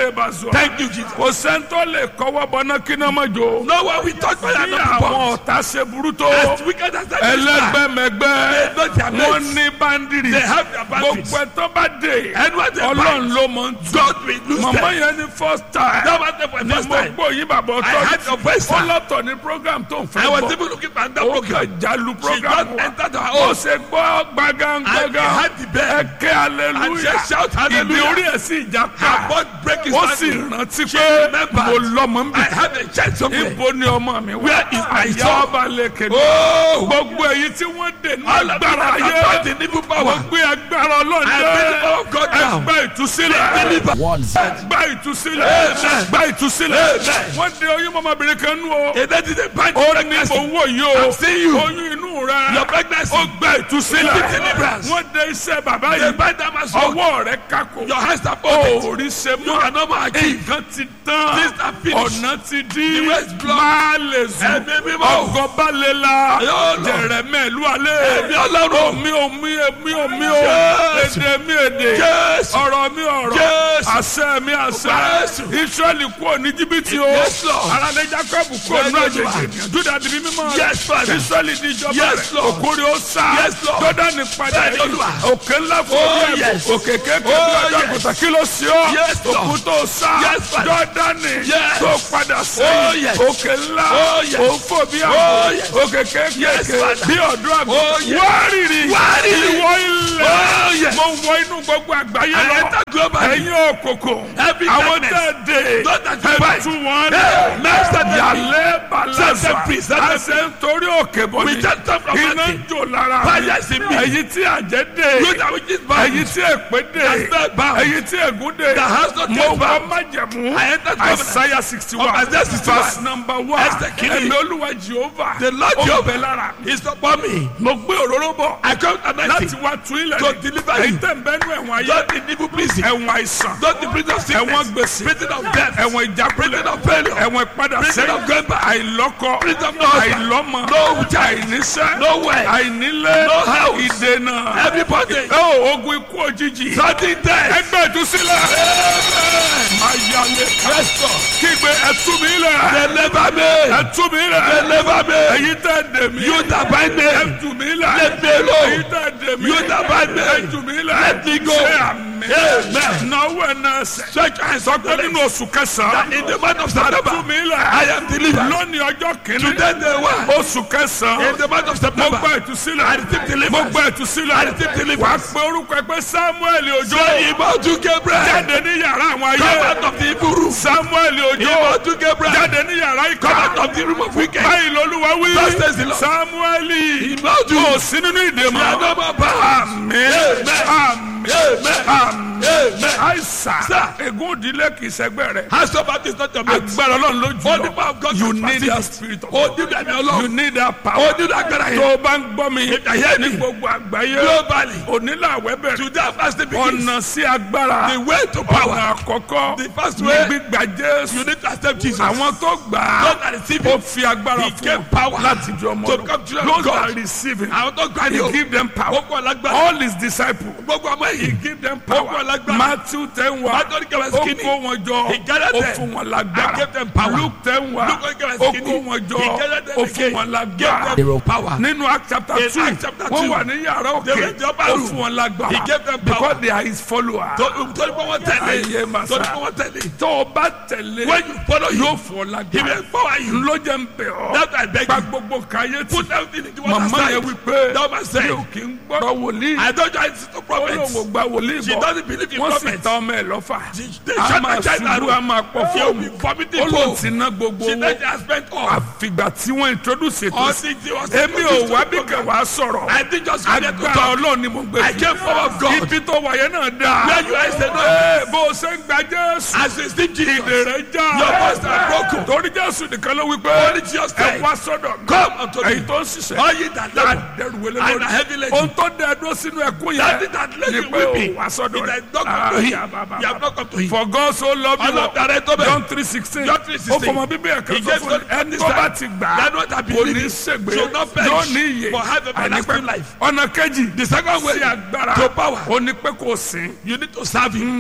lè bá sọ. Thank you, Jesus. kò sẹ́ńtọ́ lè kọ́wọ́ bọ́ná kí náà má jó. No one will touch fire and bí not be àwọn burned. ọ̀tá ṣe burú tó. As wicked as that is, ẹlẹgbẹmẹgbẹ They know their mates. wọn ní bandiri They have their bandits. gbogbo ẹtọ bá dé Anyone they Ọlọ́run bind, ló mọ ń tu God will lose màmá them. yẹn ní first time That was the ní first mo time. gbọ́ yín bàbá I had ọtọ your voice, sir. ọlọ́tọ̀ ní program tó ń I fẹ́ was bọ̀ even looking for another ó program. kà jálu She program just wa entered her ó house. ṣe gbọ́ And gbàgàngàgà they had the bed. ẹ̀kẹ́ hallelujah And she shout ìdí hallelujah. orí ẹ̀ sì já Her pa butt break his ó sì ankle. rántí She pé remembered. mo lọ́mọ ń I bì have a child somewhere. ibo ni ọmọ mi wá Where is my àyà son? ọba lẹ́kẹ̀ẹ́ Oh! gbogbo èyí tí wọ́n dè ní All of agbára them ayé are fighting evil power. wọ́n gbé agbára ọlọ́run I bring the power of God down. ẹgbẹ́ ìtúsílẹ̀ Deliver. gba ìtúsílẹ̀ Amen. gba ìtúsílẹ̀ Amen. wọ́n dé oyún mọ́mọ́bìnrin kan nú o And that is a bind ó ní pregnancy. owó yìí o I'm seeing you. oyún inú rẹ Your pregnancy. ó gba ìtúsílẹ̀ Receive deliverance. wọ́n dé iṣẹ́ bàbá They yìí bind them as well. ọwọ́ rẹ kákò Your hands are folded. orí ṣe You mọ́ cannot more achieve. nǹkan ti tán Things are finished. ọ̀nà ti dí The way is blocked. máa lè sùn Ẹ̀mí mímọ́. ọgọ́ bá lè la Yóò lọ. jẹ̀rẹ̀mẹ̀ ìlú alẹ́ Ẹ̀mí Ọlọ́run. omi omi omi omi o Jésù. èdè mi èdè Jésù. ọ̀rọ̀ mi ọ̀rọ̀ Jésù. àṣẹ mi àṣẹ Jésù. Ísírẹ́lì kúrò ní jìbìtì o Yes, Lord. aládé Jacob kúrò ní Yes, àjèjì Lord. Júdà di bí mímọ́ Yes, Father. Ísírẹ́lì di ìjọba Yes, rẹ̀ Lord. òkúri ó sá Yes, Lord. Jọ́dánì padà Bẹ́ẹ̀ni, Olúwa. òkè ńlá fún Oh, orí ẹ̀ yes. òkè kékeré bí Oh, ọjọ́ yes. àgùntàn kí ló sí ọ́ Yes, Lord. òkú tó sá Yes, Father. Jọ́dánì Yes. tó padà Oh, sẹ́yìn yes. òkè ńlá Oh, yes. òfò bí Oh, àgbò yes. òkè Yes, kékeré Father. bí ọ̀dọ́ Oh, àgùntàn yes. wárìrì Wárìrì. ìwọ ilẹ̀ Oh, yes. mo wọ inú gbogbo àgbáyé I lọ enter globally. ẹ̀yin òkòkò Every àwọn darkness. tẹ̀ dé Those that you ẹ̀ bind. tú wọn Hey, master them. yàlẹ́ Set balasa them free, set them àṣẹ nítorí òkè bọ̀ We ni just come from iná nothing. jò lára Fire is in me. ẹ̀yin tí àjẹ́ dé You that which is bound. ẹ̀yin tí èpè dé That spell bound. ẹ̀yin tí ègún dé That has not mo yet wọ bound. májẹ̀mú I entered covenant. Isaiah sixty one Of Isaiah 61. verse number one Esther kìíní. ẹ̀mí olúwa Jehovah The Lord ó Jehovah bẹ lára mi. is upon me. mo gbé òróró bọ̀ I come anointing. láti wá tún ilẹ̀ To ní. deliver ẹ̀yin you. tẹ̀ ń bẹ́nu ẹ̀wọ̀n ayé Not in evil prison. ẹ̀wọ̀n àìsàn Not the prison of sickness. ẹ̀wọ̀n gbèsè Prison of death. ẹ̀wọ̀n ìjákulẹ̀ Prison of failure. ẹ̀wọ̀n ìpadà Prison sẹ́yìn of going back. àìlọ́kọ Prison of no husband. àìlọ́mọ No child. àìníṣẹ́ No way. àìnílé No house. ìdènà Everybody. ó ogun ikú òjijì Sudden death. ẹgbẹ́ ìtúsílẹ̀ ayálé Pastor. kígbe ẹtú mi lẹ̀ Deliver me. ẹtú mi lẹ̀ Deliver me. ẹ̀yin tẹ̀ dè mí You that bind me. ẹtú mi lẹ̀ Let me alone. ẹ̀yin tẹ̀ dè mí You that bind me. ẹtú mi lẹ̀ Let me go. ṣé àmì Amen. náwó ẹ̀ náà sẹ̀ Stretch your hands sọ up pé the nínú leg. oṣù kẹsàn-án In the month of ẹtú September. mi lẹ̀ I am delivered. lónìí ọjọ́ kìíní Today day one. oṣù kẹsàn-án In the month of mo September. gba ìtúsílẹ̀ I receive deliverance. mo gba ìtúsílẹ̀ I receive deliverance. wàá pe orúkọ ẹ pé Samuel Ojo Say Ibadu Gabriel. jáde ní yàrá àwọn Come ayé out of the evil room. Samuel Ojo Ibadu Gabriel. jáde ní yàrá Come ìkà out of the room of wicked. báyìí lolúwa wí Thus says the Lord. Samuel Ibadu. kò sí nínú ìdè You are mọ́ not my power. àmín Amen. àmín Amen. àmín Amen. àìsàn Sir. ègún òdìlé kì í ṣẹgbẹ́ rẹ̀ Hands up at is not your mate. agbára Ọlọ́run ló jù All the power lọ of God you can need facilitate. that spirit of Oh, God do that, my you Lord. need that Oh, power do that, God. tó o bá ń gbọ́ mi If I hear ní me. gbogbo àgbáyé Globally. onílàwẹ́ bẹ̀rẹ̀ Today, fasting begins. ọ̀nà sí agbára The way to ọ̀nà power. àkọ́kọ́ The first ní way. gbígbà Jésù You need to accept Jesus. àwọn tó gbà á Those that receive ó him. fi agbára He fún gave wọn power láti di ọmọ to Ọlọ́run. come children those of God. that receive him Àwọn tó gbà ní he o. give them power Gbogbo alágbára. all his disciples Gbogbo ọmọ he yìí. give them Gbogbo power alágbára. Matthew ten wa Matthew ten wa ó skinny. kó wọn jọ He gathered ó them. fún wọn I lágbára gave them power. Luke ten wa Luke ten wa ó skinny. kó wọn jọ He gathered them ó fún again. wọn Gave lágbára them power. nínú Act chapter In two Acts chapter wọ́n two, wà ní yàrá they òkè were in the upper ó room. fún wọn lágbára He gave them power. because they are his followers Torí pé wọ́n tẹ̀lé. Ayé màsà. Torí pé wọ́n tẹ̀lé. tó o bá tẹ̀lé When you follow him, yóò fún ọ he lágbára will empower you. ló jẹ́ ń bẹ̀ ọ́ That I beg gba you. gbogbo kàyé tí Put everything in the water màmá yẹn side. wí pé That man said. mi ò kí ń gbọ́dọ̀ wòlíì I don't join to ó prophets. lóun ò gba wòlíì She bọ̀ doesn't believe in wọ́n sì prophets. ta ọmọ ẹ̀ lọ́fà They a shut máa my child ṣubú down. a máa pọ̀ She will fóònù be vomiting ó lóun blood. ti ná gbogbo She owó said she has spent all. àfìgbà tí wọ́n introduce ètò All sí things she was èmi ò wá bí kẹwàá sọ̀rọ̀ I think just come here to agbára talk. ọlọ́run ni mo gbé I came forward of God. ibi tó wáyé náà dáa Where you are is the no. Ee, bó o ṣe ń gba Jésù As you sleep, Jesus. ìdè rẹ̀ já Your voice are broken. torí Jésù nìkan ló wí pé Only Jesus ẹ said, wá sọ́dọ̀ mi Come unto me. ẹ̀yin tó ń ṣiṣẹ́ All ye that labor dẹrù wẹlé and lórí are heavy laden. ohun tó dẹ dúró sínú ẹkún That yẹn is that lady ni pé o weeping. wá sọ́dọ̀ It rẹ̀ has not come to him. You have not come to him. for God so love you Ọlọ́dàrẹ́ tó bẹ̀. John three sixteen John 3:16. ó fọmọ bíbí ẹ̀ka He sọ gave fún God ẹni this tó time. bá ti gbà á That one that kò ní believe ṣègbè shall not perish, yóò ní iye but have everlasting àìnípẹ́ life. ọ̀nà kejì The second way sí agbára to power. ó ní pé kò sìn You need to serve him. ó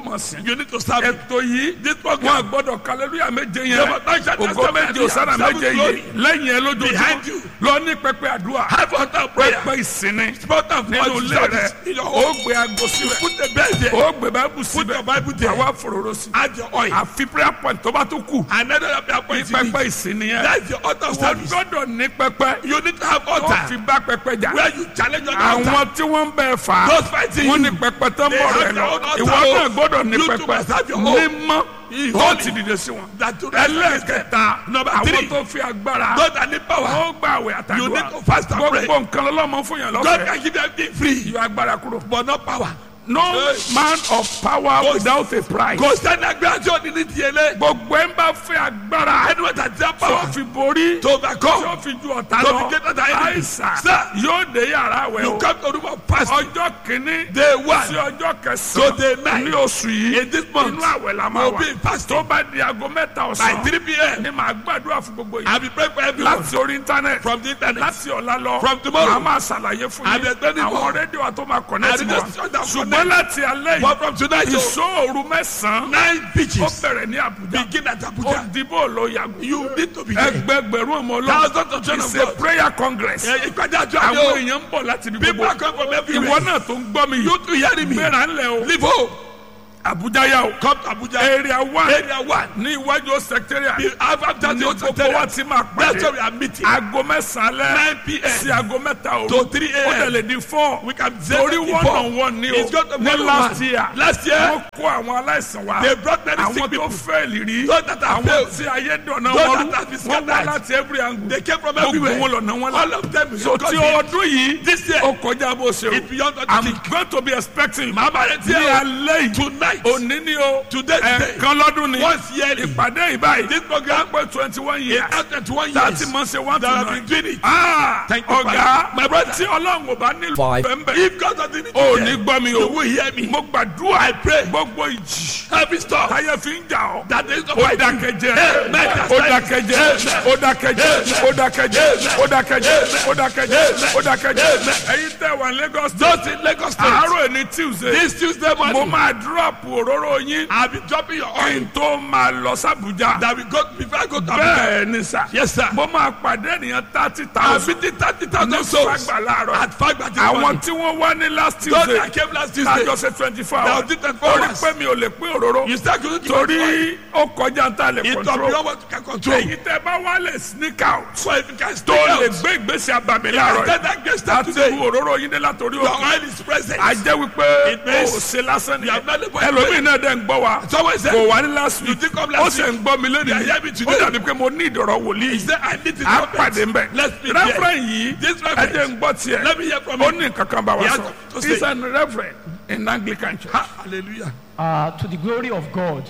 mọ̀ sí. You need to serve him. ètò yìí This wọn program. gbọ́dọ̀ kàlẹ́lúyà méje Yeah, yẹn but that shall not ògo stop méje there. òsánà Seven méje glory. yìí lẹ́yìn ẹ Behind lójoojúmọ́ you. lọ ní pẹpẹ àdúrà Have altar prayer. pẹpẹ ìsinmi Spot of nínú God ilé rẹ service in your home. ó gbé aago síbẹ̀ Put the bed there. ó gbé báíbù Put síbẹ̀ your Bible there. àwa fòròrò sí Add your oil. àfi prayer point tó bá tó kù Another prayer ní point you need. pẹpẹ ìsinmi yẹn That's your altar wọ́n service. gbọ́dọ̀ ní pẹpẹ You need to have tó fi altar bá pẹpẹ jà where you challenge your altar. àwọn tí wọ́n ń bẹ̀ fà á Those fighting wọ́n you. ní pẹpẹ tó ń They bọ̀ have rẹ their lọ own altar. ìwọ náà gbọ́dọ̀ ní You too pẹpẹ must have your own. mímọ́ He tó holy. ti dìde sí wọn That to ẹlẹ́ẹ̀kẹta Number àwọn three. tó fi agbára God that need power. ó gbà àwẹ̀ You need àtàdúrà to fast and pray. gbogbo nǹkan lọ́lọ́mọ fún yàn God lọ́fẹ̀ẹ́ can give you everything free. yọ agbára kúrò. But not power. no man of power Kò- without a price. Kò sẹ́ni agbára tí ó ní ní tiẹ̀ lé. gbogbo ẹ̀ ń bá fẹ́ agbára Anyone that has tí power ó fi borí to tí overcome. ó fi ju ọ̀tá To lọ be greater than enemy. àìsàn Sir. yóò dé yàrá wẹ̀ You o come to room of fasting. ọjọ́ kìíní Day one. sí ọjọ́ To day kẹsàn-án nine. ní oṣù yìí In this month. inú àwẹ̀ la máa We'll wà be fasting. tó bá di aago mẹ́ta By ọ̀sán 3 p.m. ni màá gbàdúrà fún gbogbo yìí I'll be praying for everyone. láti orí íńtánẹ́ẹ̀tì From the internet. láti ọ̀la lọ From tomorrow. màá máa ṣàlàyé fún I'll be yín explaining àwọn more. rédíò wa tó máa connect And mọ́ the station that ṣùgbọ́n connect. láti alẹ́ But yìí from tonight, so ìṣòro mẹ́sàn-án nine ó pitches bẹ̀rẹ̀ ní Àbújá begin at ó Abuja. dìbò ló yàgò You need to be there. ẹgbẹgbẹ̀rún ọmọ Thousands of ọlọ́run children it's of a God. prayer congress Eh, Ìpàdé àjọ àwọn àjọ. èèyàn ń bọ̀ láti ibi People are gbogbo coming from ìwọ everywhere. náà tó ń gbọ́ mi You yìí too hearing me. gbéra ńlẹ̀ o Leave home. Àbújá yà o Come to Abuja. area one Area one. ní iwájú secretariat Be- Have after ní the gbogbo wa ti máa That's why pàdé we are meeting. aago mẹ́sàn-án lẹ́ 9 p.m. sí aago mẹ́ta òru To 3 ó a.m. dẹ̀ lè di four We can say torí that one before. on one ni o It's got to be ní one on last one. year Last year, wọ́n kó àwọn aláìsàn wa they brought many sick àwọn tó people. fẹ́ẹ̀lì rí Those that have àwọn failed. tí ayé dọ̀nà Those wọn that have been rú wọ́n wá scattered. láti every angle They came from gbogbo everywhere. wọn lọ̀nà wọn All of them. so God tí did. ọdún yìí This year, ó kọjá bó ṣe it's beyond what you I'm think. going to be expecting Màá bá rẹ̀ tí ní ẹ alẹ́ yìí Tonight. òní ni o Today's day. ẹ̀ẹ̀kan lọ́dún ni Once yearly. ìpàdé ìbáyìí This program pé twenty one years after 21 thirty years. months ṣe one to That have nine been doing it. ah Thank you, ọ̀gá Father. My brother. tí ọlọ́run ò bá nílò Five. bẹ́ẹ̀ If God doesn't need ò to ní hear, gbọ́ mi you o will hear me. mo gbàdúrà I pray. gbogbo ìjì Every storm táyé fi ń jà ọ́ that is not ó fighting. dákẹ́jẹ́ Amen. ó dákẹ́jẹ́ ó dákẹ́jẹ́ ó dákẹ́jẹ́ ó dákẹ́jẹ́ ó dákẹ́jẹ́ ó dákẹ́jẹ́ ẹ̀yin tẹ́ wà ní Lagos Those in Lagos State. àárọ̀ ẹni Tuesday This Tuesday mo morning, máa drop òróró yín I'll be dropping your kí oil n tó máa lọ sàbújá that we go before I go to Abuja. bẹ́ẹ̀ ni sà Yes, sir. mo máa pàdé ènìyàn thirty I'm thousand meeting 30,000 ní souls fagbà láàárọ̀ at Fagba this àwọn morning. tí wọ́n wá ní last Those Tuesday that came last Tuesday, lájọ ṣe twenty four Now, hours did 24 ó rí hours. pé mi ò lè pín òróró you start going to give us oil. torí ó kọjá ń tà lè It will be control what you can control. èyí tẹ bá wá lè sneak out So if you can tó stay lè out, gbé ìgbésẹ̀ abàmì you láàárọ̀ can yìí take that grace start láti today. ru òróró yín dé látòrí Your òkè oil is present. a jẹ́ wípé It means ó ṣe lásán you have not nìyẹn labored ẹlòmíì náà dẹ̀ ń gbọ́ wa Someone said, kò wá ní last You week did come ó last sì week. ń gbọ́ mi You lónìí are hearing me ó today. dàbí pé mo ní ìdọ̀rọ̀ wòlíì He said, I need to á pàdé ń bẹ̀ Let's meet there. reverend yìí This ẹ reverend. jẹ́ ń gbọ́ tiẹ̀ Let me hear from ó him. ní nǹkan kan bá wa He has sọ to say. he's an reverend in Anglican church. Ha, hallelujah. uh, to the glory of God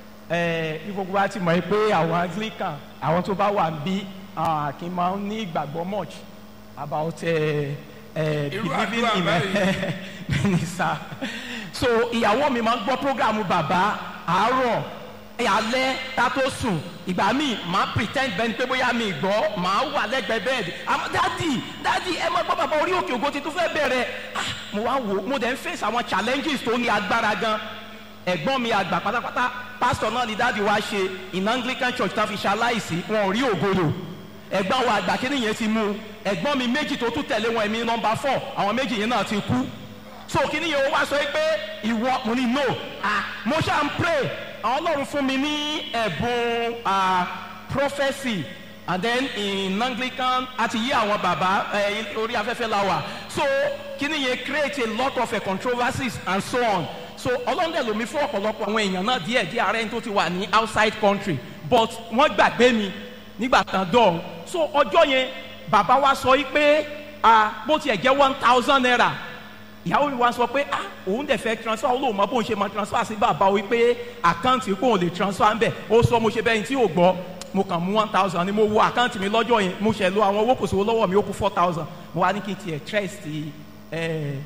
ẹ bí gbogbo wa ti mọ̀ pé àwọn Anglican àwọn tó bá wà ń bí uh, kì í máa ń ní ìgbàgbọ́ much about uh, uh, Irú believing àdúrà in báyìí. minister so ìyàwó mi máa ń gbọ́ program bàbá àárọ̀ alẹ́ tá tó sùn ìgbà míì máa pretend bẹ́ẹ̀ ni pé bóyá mi gbọ́ máa wà lẹ́gbẹ̀ẹ́ bẹ́ẹ̀dì àmọ́ dádì dádì ẹ máa gbọ́ bàbá orí òkè ògo ti tún fẹ́ bẹ̀rẹ̀ Ah, mo wá wò ó mo dẹ̀ ń face àwọn challenges tó ní agbára gan ẹ̀gbọ́n mi àgbà pátápátá pásítọ̀ náà ni dáàdi wa ṣe in Anglican church tá fi ṣaláìsí wọn ò rí ògolo ẹ̀gbọ́n wa àgbà kí nìyẹn ti mú un ẹ̀gbọ́n mi méjì tó tún tẹ̀lé wọn èmi nọmba four àwọn méjì yẹn náà ti kú so kí nìyẹn ó wá sọ pé ìwọ mo ní no ah mo ṣáà ń pray àwọn ọlọ́run fún mi ní ẹ̀bùn ah prophecy and then in Anglican àti yí àwọn bàbá ẹ orí afẹ́fẹ́ la wà so kí nìyẹn create a lot of uh, controversies and so on so ọlọ́run dẹ̀ lomi fún ọ̀pọ̀lọpọ̀ àwọn èèyàn náà díẹ̀ díẹ̀ ara ẹni tó ti wà ní outside country but wọ́n gbàgbé mi nígbà tán dọ̀hún so ọjọ́ yẹn bàbá wa sọ yìí pé ah bó tiẹ̀ jẹ́ one thousand naira ìyàwó mi wá sọ pé ah òun dẹ̀ fẹ́ transfer ó lóun mọ bóun ṣe máa transfer sí bàbá wí pé àkáǹtì kóun lè transfer ń bẹ̀ ó sọ mo ṣe bẹ́ẹ̀ tí ò gbọ́ mo kàn mú one thousand ni mo wo àkáǹtì mi lọ́jọ́ yẹn mo ṣẹ̀ lo àwọn owó kò sówó lọ́wọ́ mi ó kú four thousand mo wá ní kí n tiẹ̀ trust ẹ̀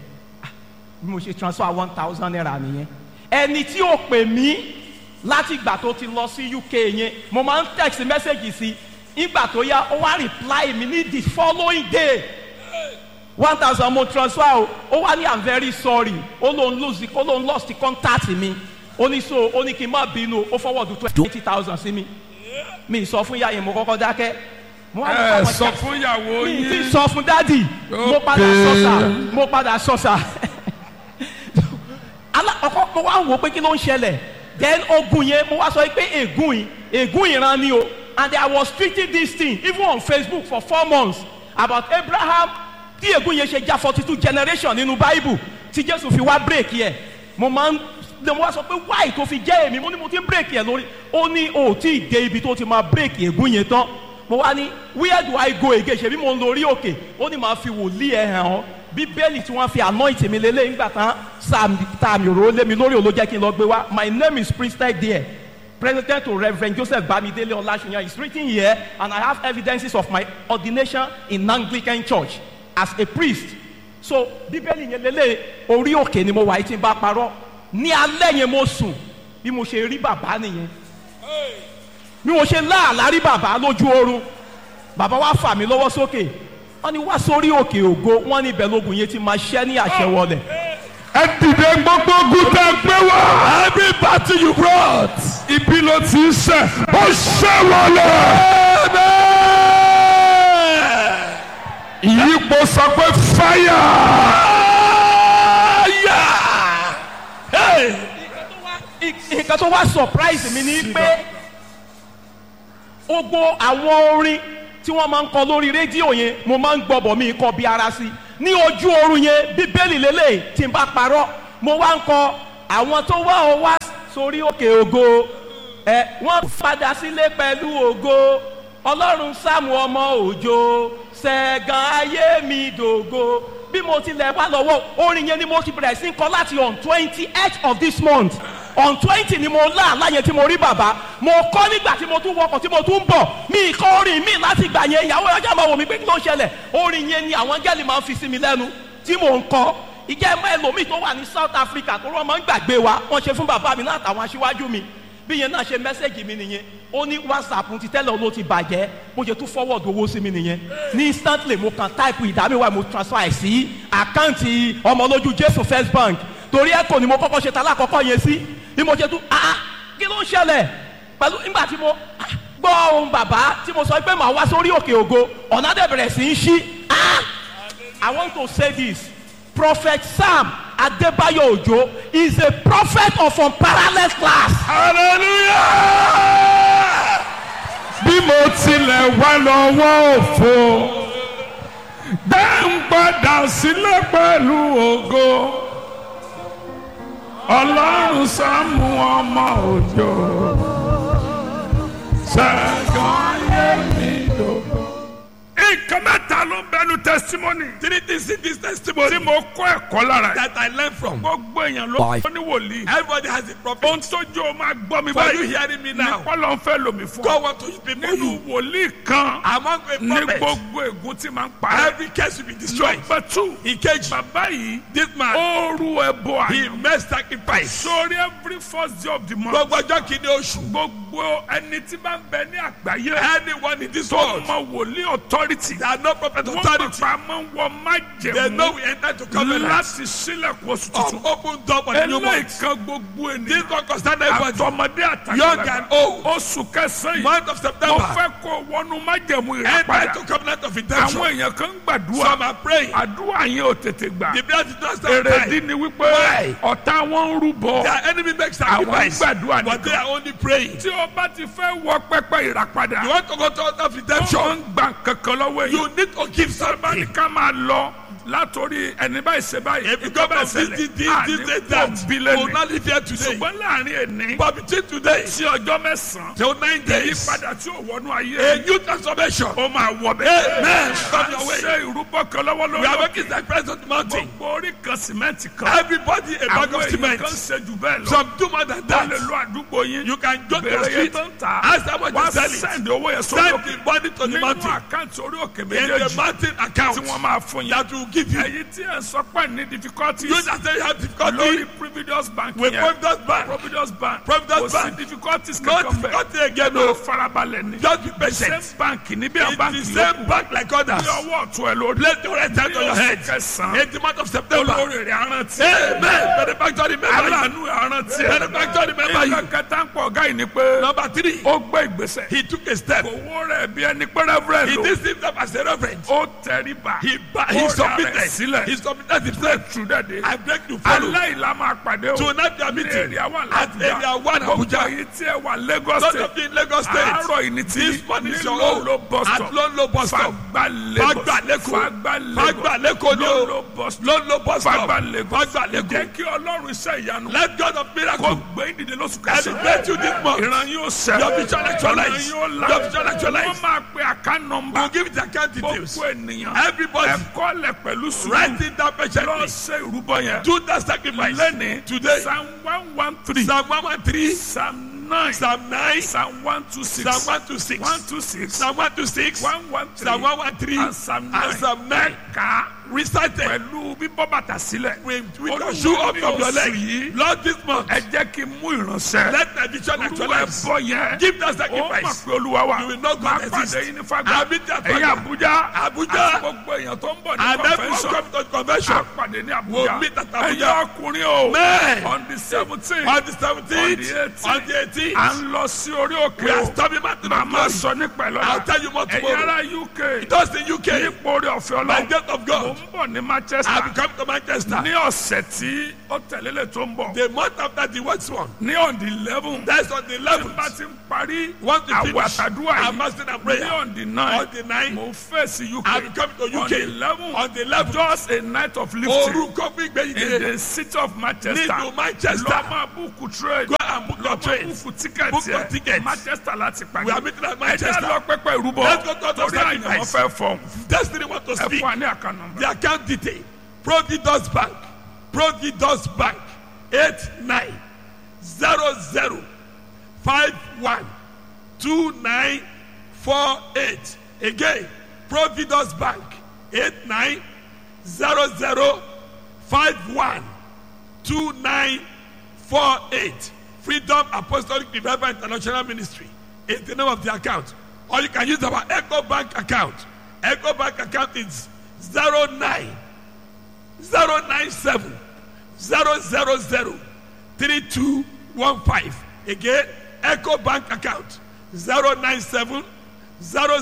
bí mo ṣe transfer one thousand naira nìyẹn ẹni tí ó pè mí láti ìgbà tó ti lọ sí UK yẹn mo máa ń text message sí ìgbà tó yá ó wá reply mi ní the following day one thousand mo transfer o ó wá ní i'm very sorry ó lóun lose ó lóun lost the contact mi ó ní so ó ní kí n má bínú ó fọwọ́dù twenty thousand sí mi mi sọ fún ìyá yẹn mo kọ́kọ́ dákẹ́ mo wá ẹ ní sọ káwọn fún ìyàwó mi ti yín sọ fún dádì mo padà sọ́sà mo padà sọ́sà ala ọkọ mo wá wò pé kí ló ń ṣẹlẹ̀ then ogun yẹn mo wá sọ pé ègún yìí ègún ìran ni o and I was treating this thing even on Facebook for four months about Abraham tí ègún yẹn ṣe já forty two generation nínú Bible tí Jésù fi wá break yẹ mo máa ń lè mo wá sọ pé why tó fi jẹ́ èmi mo ní mo ti ń break yẹ lórí ó ní o tí ì dé ibi tó ti máa break ègún yẹn tán mo wá ní where do I go again ṣebí mo ń lórí òkè ó ní màá fi wòlíì ẹ̀ hàn ọ́ bíbélì tí wọ́n fi anoint mi lélẹ̀ nígbà tán sàmì òró lé mi lórí òló jẹ́ kí n lọ gbé wá my name is prince there president to reverend joseph bamidele olasuyan is written here and i have evidences of my ordination in anglican church as a priest so bíbélì yẹn lélẹ̀ orí òkè ni mo wà yìí tí n bá parọ́ ní alẹ́ yẹn mo sùn bí mo ṣe rí bàbá nìyẹn bí mo ṣe láàlá rí bàbá lójú oorun bàbá wa fà mí lọ́wọ́ sókè wọ́n ní wá sórí òkè ògo wọ́n ní ibẹ̀ lógun yẹn ti máa ṣẹ́ ní àṣẹ wọlé. ẹ dìde gbogbo ogun tẹ gbé wá. Every battle you brought. ibi ló ti ń ṣe ó ṣe wọlé. ìyípo sọ pé fáyà. Hey! nǹkan tó wá surprise mi ni pé gbogbo àwọn orin tí wọ́n máa ń kọ lórí rédíò yẹn mo máa ń gbọ́bọ̀ mi kọ bí ara sí ní ojú oorun yẹn bíbélì lélẹ̀ tí n bá parọ́ mo wá ń kọ àwọn tó wá ọ wá sórí òkè ògo ẹ wọ́n padà sílé pẹ̀lú ògo ọlọ́run sáàmù ọmọ òjò ṣẹ̀gàn ayé mi dògo bí mo tilẹ̀ wá lọ́wọ́ orin yẹn ni mo ti bẹ̀rẹ̀ sí ń kọ láti on twenty eight of this month on twenty ni mo lá àláyé tí mo rí bàbá mo kọ́ nígbà tí mo tún wọkọ̀ tí mo tún ń bọ̀ mi kọ́ orin mi láti gbà yẹn ìyàwó ọjà máa wò mí pé kí ló ń ṣẹlẹ̀ orin yẹn ni àwọn gẹ́lì máa ń fi sí mi lẹ́nu tí mò ń kọ́ ìjẹ́ ẹ̀mọ́ ẹlòmíì tó wà ní South Africa tó rọ́ máa ń gbàgbé wa wọ́n ṣe fún bàbá mi látàwọn aṣíwájú mi bí yẹn náà ṣe mẹ́sẹ̀gì mi nìyẹn ó ní whatsapp ti tẹ́lẹ̀ ló ti bàjẹ́ bó ṣe tún forward owó sí mi nìyẹn ní instantly mo kàn type ìdámẹ́wàá mo transfer ẹ̀ sí àkáǹtì ọmọlójú Jésù First Bank torí ẹ̀kọ́ ni mo kọ́kọ́ ṣe tala àkọ́kọ́ yẹn sí bí mo ṣe tún ah kí ló ń ṣẹlẹ̀ pẹ̀lú nígbà tí mo ah, gbọ́ ohun bàbá tí mo sọ pé màá wá sórí òkè ògo ọ̀nà dẹ̀ bẹ̀rẹ̀ sí í ṣí ah I want to say this Prophet Sam Adebayo Ojo is a prophet of unparalleled class. hallelujah. bí mo tilẹ̀ wá lọ́wọ́ òfo dá ń padà sílẹ̀ pẹ̀lú ògo ọlọ́run sáàmù ọmọ òjò ṣẹ́gun ayé mi dògbò. nǹkan mẹ́ta ló ń bẹnu testimony Three things in this testimony tí mo kọ́ ẹ̀kọ́ lára ẹ̀. that I learned from. gbogbo èèyàn ló Five. ní wòlíì. Everybody has a prophet. ohun tó jó o máa gbọ́ mi For you báyìí hearing me now, nípa ló ń fẹ́ lomi fún God ọ. want to use people nínú you. wòlíì kan Among a ní prophet, gbogbo ègún tí máa ń parẹ́. every case will be destroyed. number two Ìkejì, bàbá yìí this man, ó rú ẹbọ he àná. made sacrifice. sórí every first day of the month. Gbogbo ọjọ́ kìíní oṣù. gbogbo ẹni tí bá ń bẹ ní àgbáyé. Anyone in this tó world mọ wòlíì authority. that are no prophet wọ́n authority, pàpà máa ń wọ they know májẹ̀mú we enter to covenant láti sílẹ̀kùn oṣù of tuntun. open door for the new month. eléyìí kan gbogbo This ènìyàn. one concern everybody. àtọmọdé Young àtàgbàlagbà. and old. oṣù kẹsàn-án yìí. Month of mo September, fẹ́ kó wọnú májẹ̀mú enter ìràpadà. to covenant of redemption. àwọn èèyàn kan ń gbàdúrà. Some are praying. àdúrà yẹn ò tètè gbà. The blood did not start èrèdí time. ni wípé Why? ọ̀tá wọn ń rúbọ. Their enemy makes àwọn ń sacrifice, gbàdúrà but they nìkan. are only praying. tí o bá ti fẹ́ wọ pẹ́pẹ́ ìràpadà. You want to go to altar of wọ́n redemption, ń gba kankan lọ́wọ́ èèyàn. you need to give sábà ní something. ká máa lọ látòrí ẹni báyìí ṣe báyìí. If you come and visit this, this, this, that, you will not live here today. ṣùgbọ́n láàrin ẹni But between today sí ọjọ́ mẹ́sàn-án. till nine days, ìyípadà tí ò wọnú a ayé. new transformation. ó máa wọ bẹ́ẹ̀. Amen. a Come your way. ṣe ìrúbọ kan lọ́wọ́ We are lọ́wọ́. making sacrifice on the mountain. gbogbo orí kan sìmẹ́ǹtì kan. Everybody a bag àwọn of èèyàn cement. kan ṣe jù bẹ́ẹ̀ lọ. Some do more than wọ́n lè that. lo àdúgbò ládùúgbò yín You can go to the bèrè yẹn street. tó ń tà Ask how much wá you sell it. send owó yẹn sórí Send òkè the money to the nínú mountain. àkáǹtì orí òkè In the méjèèjì mountain tí account wọ́n máa fún yín that will give you. ẹ̀yin tí ẹ̀ ń sọ pé ní difficulties You that say you have lórí difficulty Providence Bank with yẹn Providence Bank. Providence Bank Providence kò sí Bank. difficulties No kankan bẹ́ẹ̀ difficulty again ló o. farabalẹ̀ ni Just be the same patient. bank ní bí àwọn It's báńkì the same bank like others. ní ọwọ́ ọ̀tún ẹ̀ lórí Let your right hand on your head. kẹsàn-án In the month of September. olórí rẹ̀ arántí Amen. Benefactor remember you. aláàánú arántí ẹ̀ Benefactor remember you. nǹkan kẹta ń pọ̀ ọ̀gá yìí ni pé Number three. ó gbé ìgbésẹ̀ He took a step. owó rẹ̀ bí ẹni pé reverend He lò did himself as a reverend. ó tẹríba He, ba- ó he rẹ̀ rẹ̀ submitted. sílẹ̀ He submitted himself. true that day I beg to follow. aláìlá máa pàdé o Tonight we are ní meeting èrè àwọn at area one gbogbo Abuja. ayé tí ẹ wà Lagos Not state of in Lagos State. àárọ̀ yìí ni ti This morning is ní your lólo own. bus At stop Lolo bus stop. Fagba Lagos Fagba Leko. Fagba Fagba Leko ni o. lólo bus stop Lolo bus stop. Fagba Lagos Fagba Leko. jẹ́ kí ọlọ́run iṣẹ́ ìyanu Let God of kó miracle gbé ìdílé lóṣù elevate you this month. ìran yóò sẹ́ Your vision actualize. ìran yóò la Your vision actualize. wọ́n máa pe àká nọmba We'll give it account details. gbogbo ènìyàn Everybody ẹ̀kọ́ lẹ̀ pẹ̀lú sùúrù write it down lọ patiently. ṣe ìrúbọ yẹn Do that sacrifice. lẹ́ni Today. psalm one one three Psalm 113. psalm nine Psalm 9. psalm one two six Psalm 126. one two six Psalm 126. one one three Psalm 113. and psalm nine And Psalm 9. ká Recited. pẹ̀lú bíbọ́ bàtà sílẹ̀ With, with Olúwa the shoe up ní of your oṣù leg. yìí, Lord, this month. ẹ jẹ́ kí n mú ìránṣẹ́ Let the vision olúwa actualize. ẹ̀bọ yẹn Give that ó mọ̀ sacrifice. pé olúwa wà You will not go máa and pàdé exist. yín ní fagbá I'll meet you at ẹ̀yin Fagba. Abuja Abuja. àti gbogbo èèyàn tó ń bọ̀ ní And everyone convention come to convention. a pàdé ní We'll Abuja meet at Abuja. ẹ̀yin ọkùnrin o Men. on the seventeen On the 17th. On On the 18th. à ń lọ sí orí òkè We are o storming mountain màá of máa glory. sọ nípa ẹ̀ I'll lọ́la tell you more ẹ̀yin tomorrow. ará UK Just in UK. nípa orí ọ̀fẹ́ By ọlọ́run death of mo God. ń bọ̀ ní Manchester I'll be coming to Manchester. ní ọ̀sẹ̀ tí ó tẹ̀lélẹ̀ tó ń bọ̀ The month after the worst one. ní on the eleven That's on the tí n 11th. bá ti ń parí Want to àwọ̀ finish. àtàdúrà I'm yìí fasting and ní prayer. on the nine On the 9th. mo fèsì UK I'll be coming to on the UK. eleven On the 11th. just a night of lifting Orúkọ fún in ìgbẹ́yìí. the city of Manchester Nílùú Manchester. lọ máa búùkù trade Go and book your lọ máa trains. búùkù tíkẹ̀tì Book your ẹ̀ tickets. Manchester láti pàdé We are meeting at ẹ jẹ́ Manchester. lọ pẹ́pẹ́ ìrúbọ Let's go to the torí àyàn wọn sacrifice. fẹ́ fọ́ọ̀mù Destiny want to ẹ speak. fún wa ní àkànnà The account detail. Providus Bank. Providus Bank. 8900512948. Again. Providus Bank. 8900512948. Freedom Apostolic Revival International Ministry is the name of the account. Or you can use our Echo Bank account. Echo Bank account is 09 097 000 3215. Again, Echo Bank account 097 000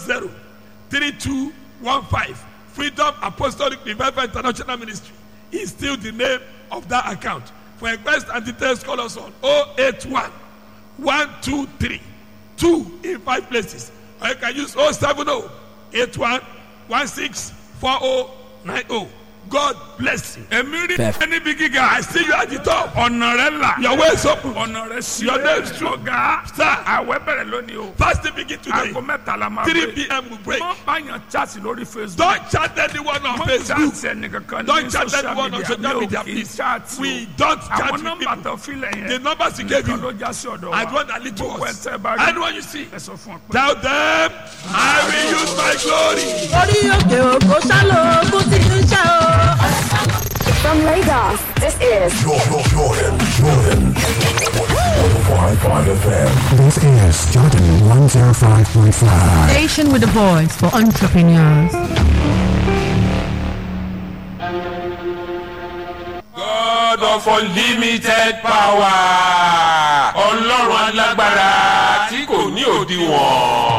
3215. Freedom Apostolic Revival International Ministry is still the name of that account. For request and details, call us on 081 123 2 in five places. Or you can use 070 81 16 4090. God bless you. èmi rí Bẹ́ẹ̀. ẹni bí gíga I see you at the top. ọ̀nà rẹ̀ là Your way is open. ọ̀nà rẹ̀ sí Your name is true. ọ̀gá Sir. àwẹ̀ bẹ̀rẹ̀ lónìí o Fasting begin today. aago mẹ́ta la máa 3 pè p.m. will break. mọ báyàn chaati lórí Facebook Don't chat anyone on mọ Facebook. chaati ẹnìkankan ní Don't chat social anyone on media social mi media, ò kì í please. chaati We don't o chat àwọn with nọ́mbà people. tó filẹ̀ The yẹn numbers he gave nìkan you. ló já sí ọ̀dọ̀ I wa want to lead to gbogbo us. ẹ̀ tẹ́ bá rí Anyone you see, ẹ sọ fún ọ pé. tell them, I will use my glory. orí òkè òkò sálọ ogún ti ń ṣe o. From Lagos, this is Jordan, Jordan, Jordan. 105.5 FM. This is Jordan 105.5. Station with a voice for entrepreneurs. God of unlimited power ọlọ́run alágbára tí kò ní òdiwọ̀n.